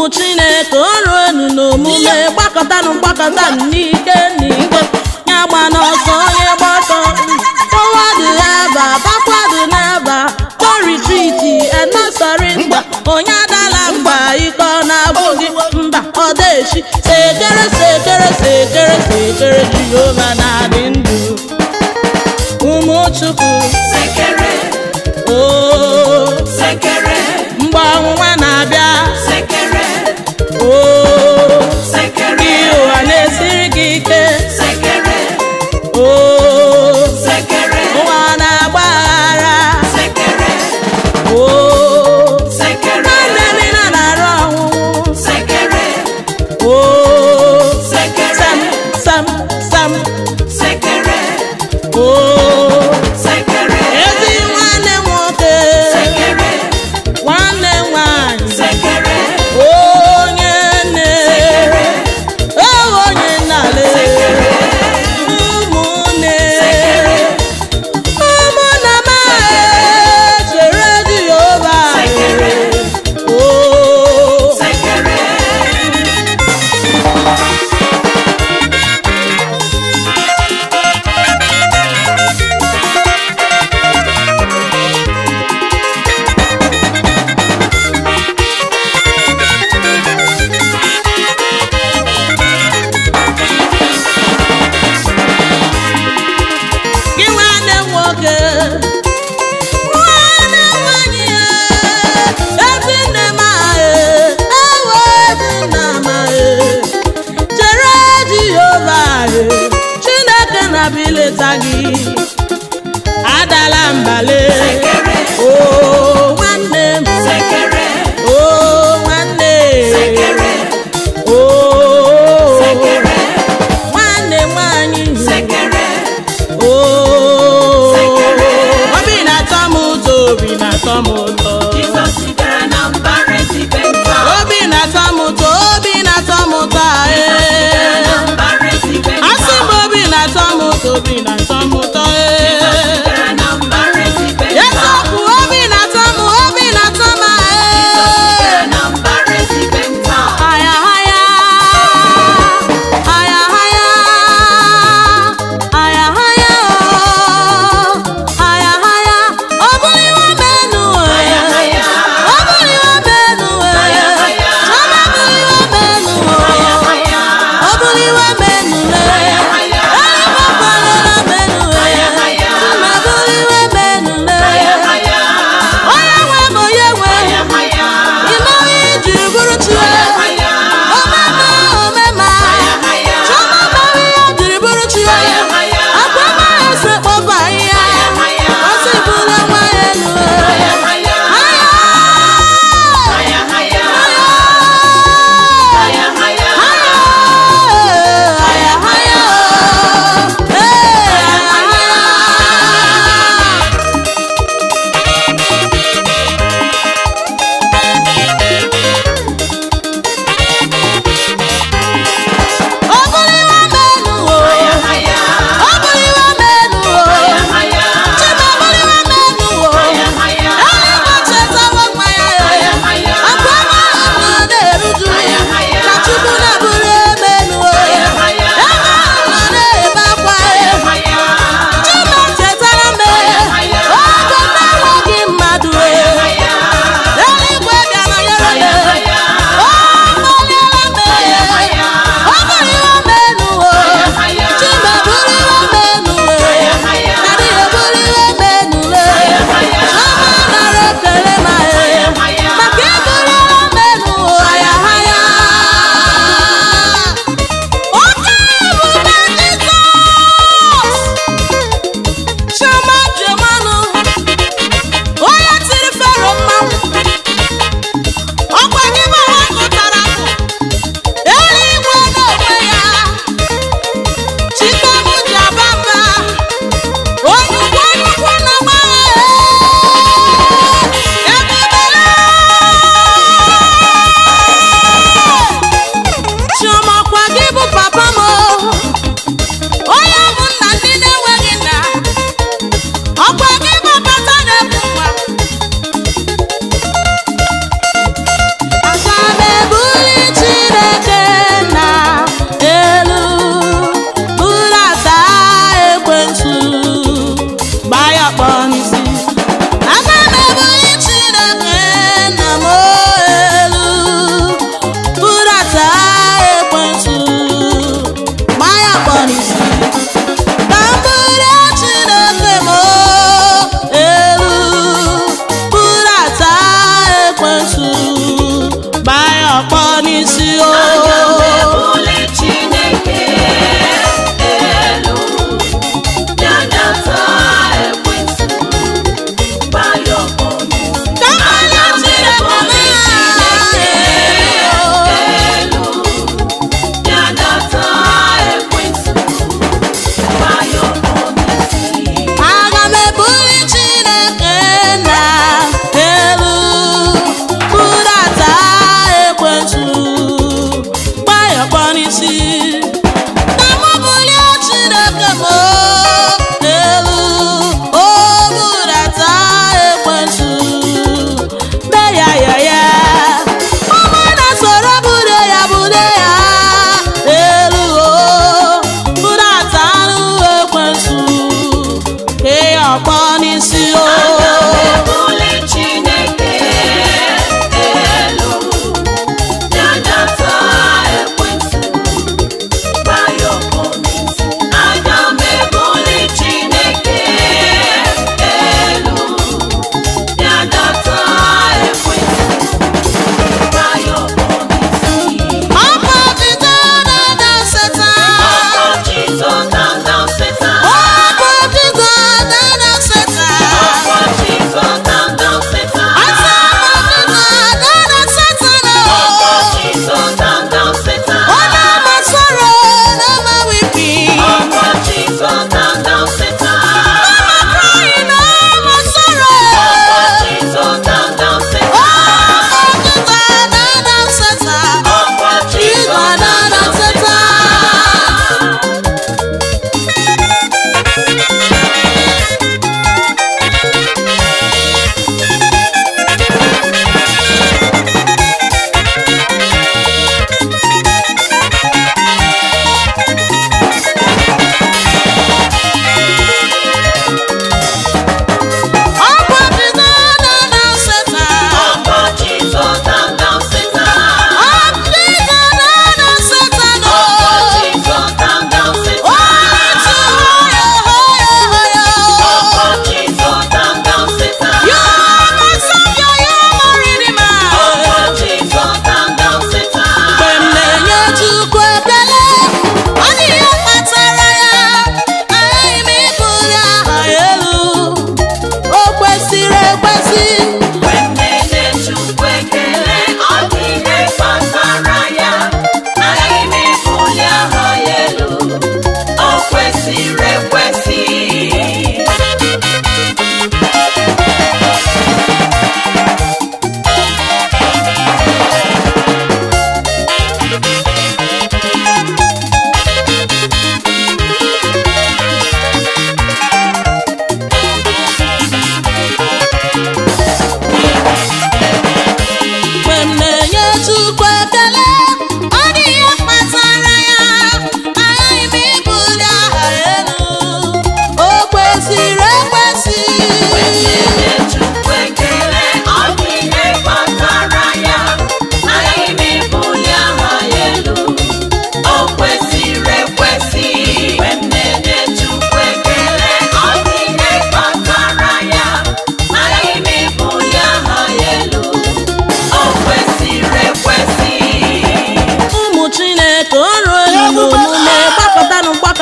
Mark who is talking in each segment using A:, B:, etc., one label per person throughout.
A: chineke o ruonu n'omume gbakọtanụ gbakọtanụ n'ike n'ike ya gba n'ọsọ onye gbọtọ fọwadụ eba bakwado n'eba no retreat and no surrender onye adala mba ike ọ na-abụghị mba ọ dechi sekere sekere sekere sekere jehova na-adị ndụ ụmụ chukwu
B: sekere
A: oo
B: sekere
A: mgbe ọnwụnwa na-abịa
B: sekere
A: oo
B: sekere
A: ihe ụwa na-esiri gị ike
B: sekere
A: oo
B: sekere
A: ụwa na-agba aghara
B: sekere
A: oo
B: sekere
A: nwanne m na na-arụ ọnwụnwụ
B: sekere
A: oo
B: sekere
A: sam sam sam
B: sekere
A: oo
B: sekere
A: ezi nwanne m nwoke
B: sekere
A: nwanne m nwanyị
B: sekere
A: onye nne o onye nnale ụmụnne ụmụnna m chere Jehova o
B: sekere
A: gị nwanne m nwoke nwanne m nwanyị ezi nne m ewe ezi nna m chere Jehova Chineke na-abịa ileta gị adala mbale o nwanne m
B: sekere
A: o nwanne
B: sekere
A: o
B: sekere
A: nwanne m nwanyị
B: sekere
A: Oo,
B: Sekere.
A: obi na-atọ m ụtọ obi na-atọ m ụtọ
B: Jizọs sitere na mbara ezibe nta
A: obi na-atọ m ụtọ obi na-atọ m ụtọ
B: sitere na
A: ee
B: mbara ezibe nta
A: asị m obi na-atọ m ụtọ obi na-atọ m ụtọ ee
B: sitere na mbara ezibe nta
A: eziokwu obi na-atọ m obi na-atọ m
B: sitere
A: ee
B: na mbara ezibe nta
A: haya haya haya haya haya haya oh. haya haya ọ bụghị iwe menu
B: Haya, haya.
A: ọ bụghị iwe menu
B: Haya, haya.
A: chọba bụghị iwe menu
B: Haya, haya.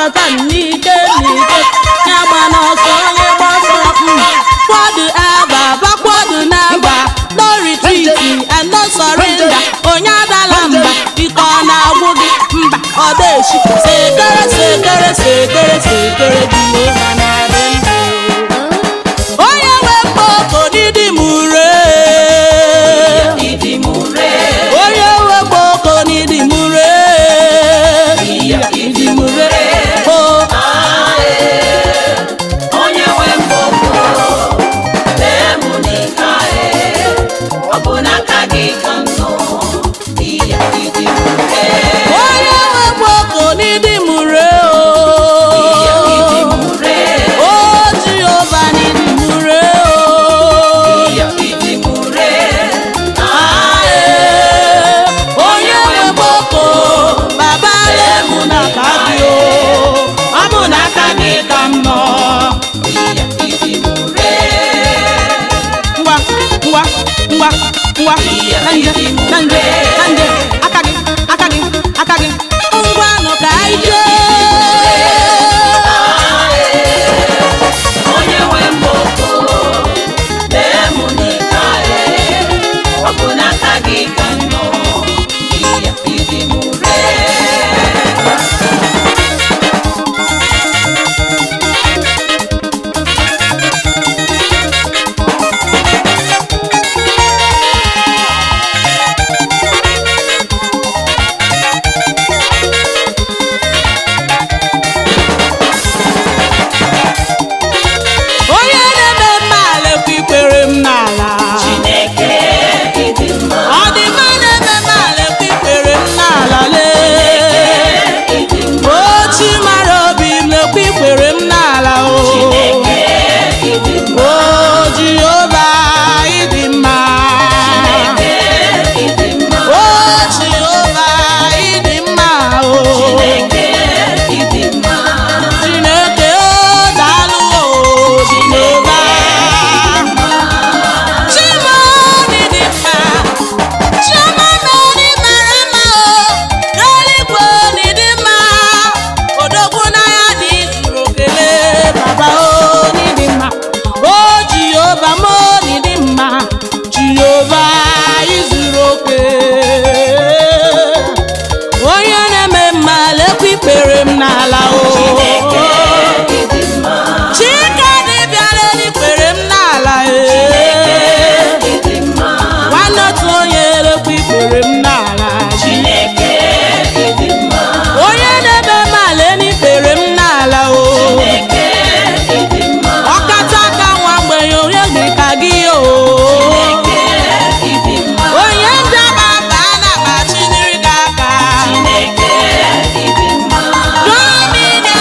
A: gbakọta n'ike n'ike ya gba n'ọsọ onye gbọsọ forward ever backward never no retreat and no surrender onye adala mba ike ọ na-agwụ gị mba ọ dechi sekere sekere sekere sekere dị n'ụha na-adị ndụ onye nwe mkpoko n'ịdị m ure
B: Ịdị m ure.
A: onye nwe mkpoko n'ịdị m ure
B: Ịdị m ure.
A: o
B: Ah, ee. Onye nwe mgbọkọ, lee mụ n'ike, ee. Ọ bụ n'aka gị ka m nọ. Iya, ịdị m ure.
A: onye nwe mkpoko n'ịdị m ure
B: Iya, ịdị m
A: o
B: ure.
A: o jehova n'ịdị m ure o
B: Iya, ịdị m ure.
A: Ah, ee. onye nwe mkpoko baba lee mụ n'aka gị o ọ bụ n'aka gị ka m nọ
B: Iya, ịdị m ure.
A: ngwa ngwa ngwa ngwa na nje na nje na nje aka gị aka gị aka gị ngwanụ ka anyị jee
B: Onye nwe mgbọkọ, lee mụ n'ike, ee. Ọ bụ n'aka gị ka m nọ. Iya, ịdị m ure.
A: onye na-eme mma lekwa ikpere m n'ala
B: Chineke ịdị mma.
A: ọ dị mma na-eme mma lekwa ikpere m n'ala lee
B: Ịdị mma.
A: ochi mara obi m lekwa ikpere m n'ala o
B: Chineke ịdị mma.
A: o jehova ịdị mma
B: Chineke ịdị mma.
A: o jehova ịdị mma o
B: Chineke ịdị mma.
A: chineke o daalụ o jehova chimoni dị mma chioma nọrị mara mma o eluigwe n'ịdị mma odogwu n'anya dị zuru okele baba o n'ịdị mma o jehova m o n'ịdị mma jehova izuru oke onye na-eme mma lekwa ikpere m n'ala o
B: Chineke ịdị mma.
A: chika dịbịara n'ikpere m n'ala ee
B: Ịdị mma.
A: nwanne otu onye elekwa ikpere m n'ala
B: Chineke ịdị mma.
A: onye na-ebe m ala n'ikpere m n'ala o
B: Chineke ịdị mma.
A: ọkata aka nwa mgbenye onye dị ka gị o
B: Chineke ịdị mma.
A: onye njaba baa na akpa chiniri gị aka
B: Chineke ịdị mma.
A: domine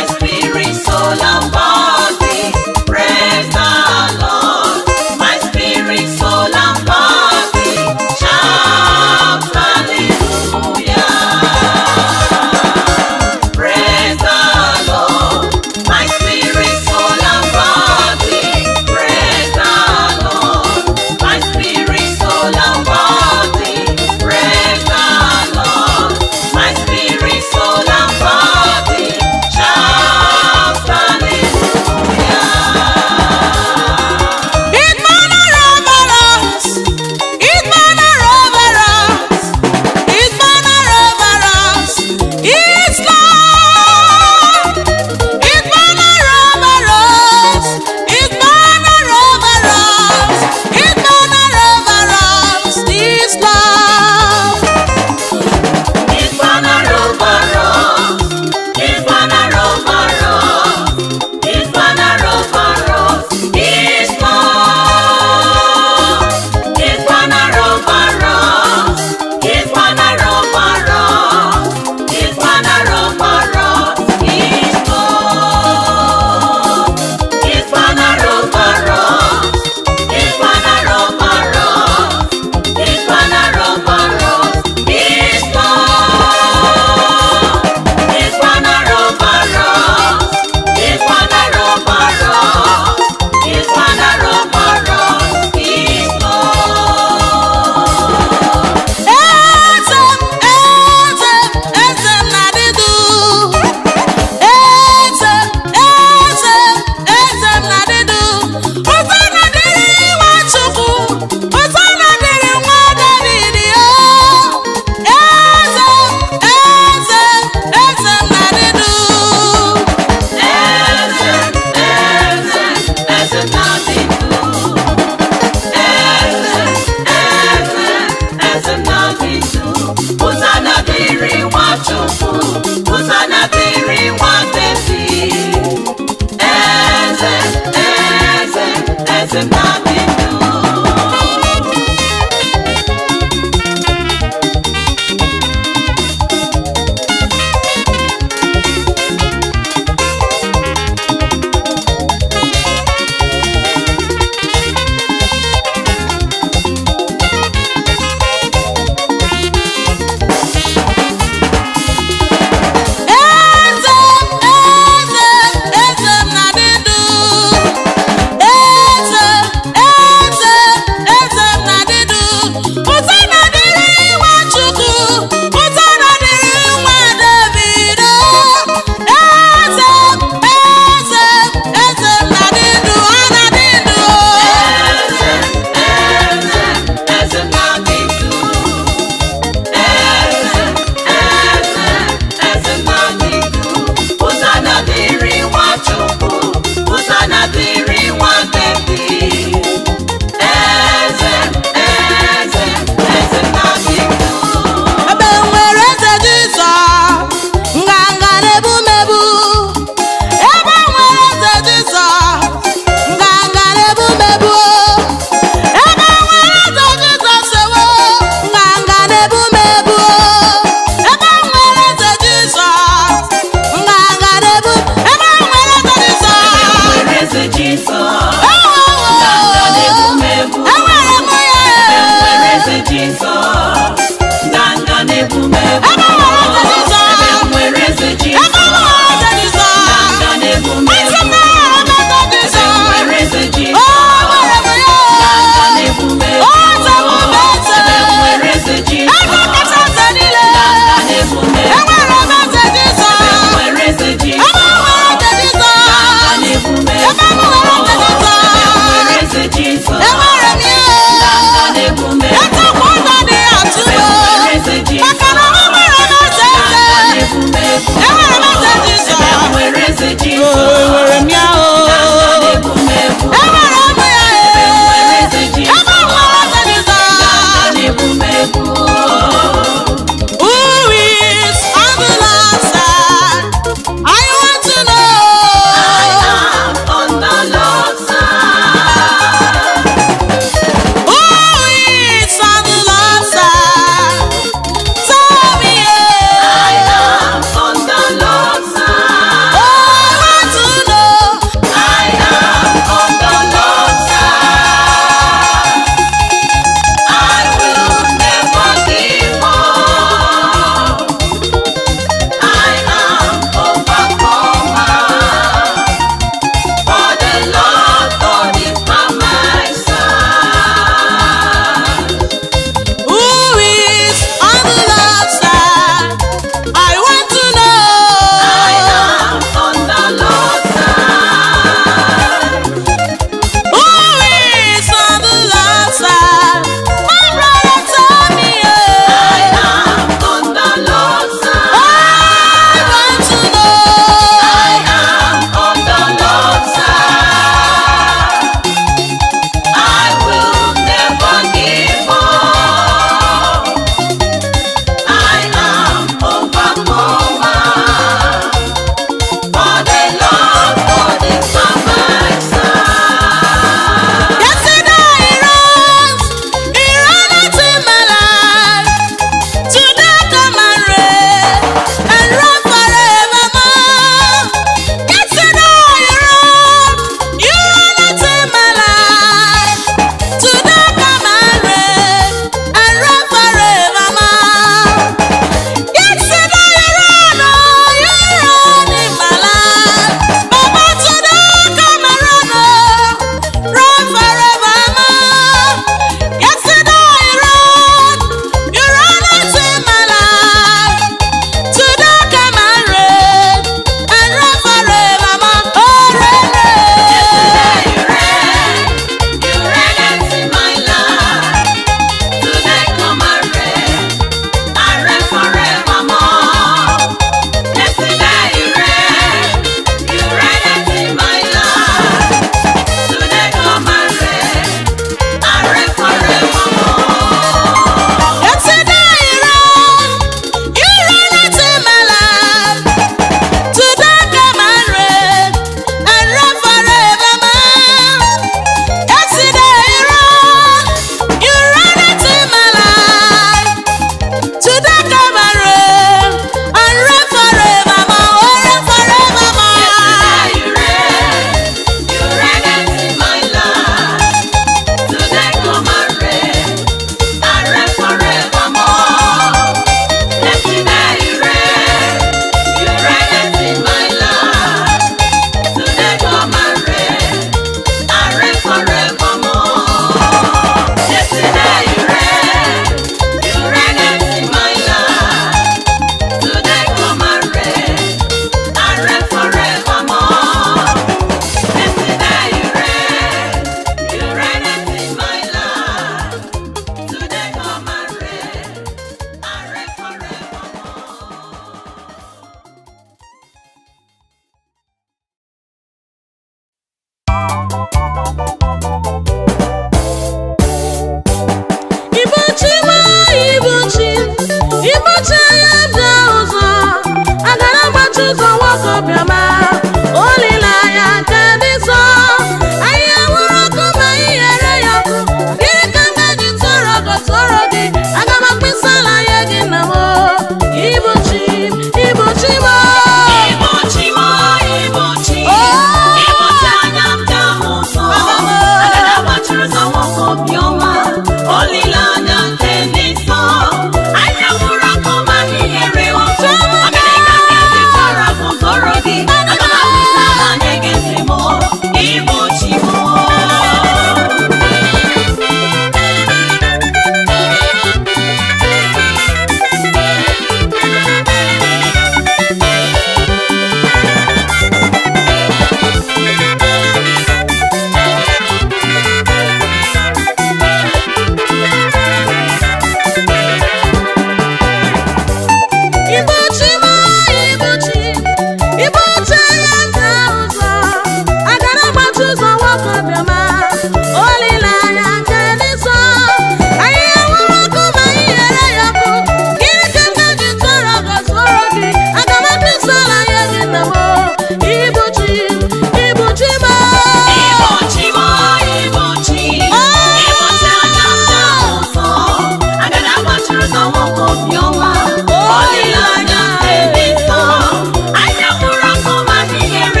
A: Olileanya dị ụzọ, agara agbachi ụzọ nwoke obiọma. Olileanya nke dị nsọ, anyị enwere ọkụ ma anyị ghere ya ọkụ. Gịnị ka m ga-eji tụọrọ gị sụọrọ gị? Aga m akpịsị ala nye gị nna m. Ibu chi, ibu chi m.
B: Igbochi m, igbochi, igbochi anya ndị ụzọ. Agada gbachiri ụzọ nwoke obiọma. Olileanya nke dị nsọ. Anya nwụrụ ọkụ ma dị nyere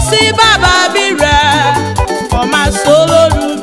A: sí bàbá bí rẹ̀ ọmọ sólódù